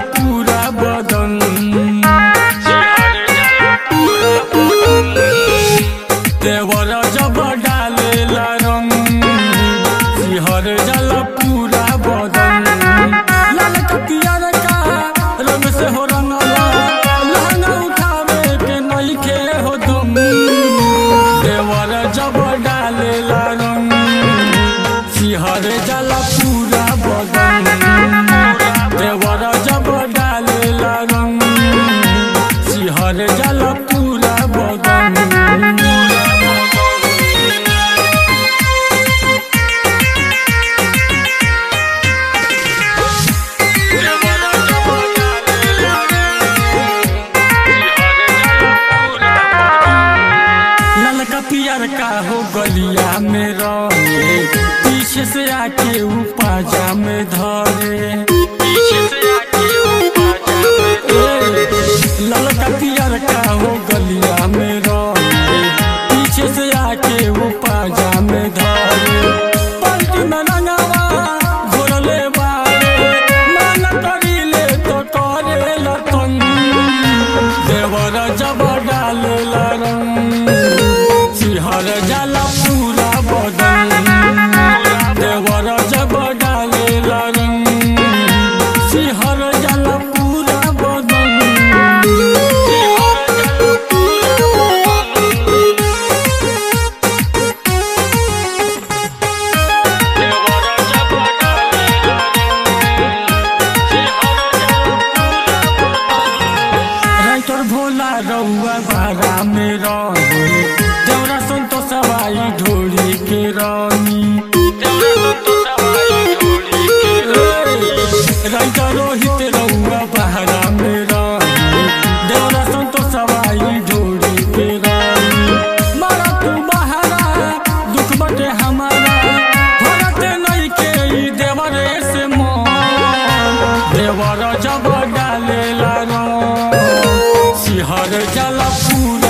पूरा बदन देवर जब डालेला रंग सिहर जल पूरा बदन लाल कपियर का रंग से हो रंगला लहंगा उठावे के नइखे हो दम देवर जब डालेला रंग सिहर जल पूरा बदन देवर जब डालेला रंग सिहर जल पूरा बदन ललका पियर का हो गलिया में रहे पीछे से आके ऊ पाजा में धरे ललका पियर का हो गलिया में रहे पीछे से आके ऊ पाजा में धरे पलटी में रंगावा घोरले बारे मन करीले तो करे लतन देवर जब डालेला रंग सिहर जाला पूरा बदन देवर जब डालेला रंग सिहर जाला पूरा बदन राइटर भोला रउआ बारा में रही देवरा संतो सवाई ढोली के रानी राइटर रोहित रउआ बारा में रही देवरा संतो सवाई ढोली के रानी मारा तू बहारा दुख बटे हमारा भरत नहीं के ई देवरे से मोह देवर जब डालेला रो सिहर जल पूरा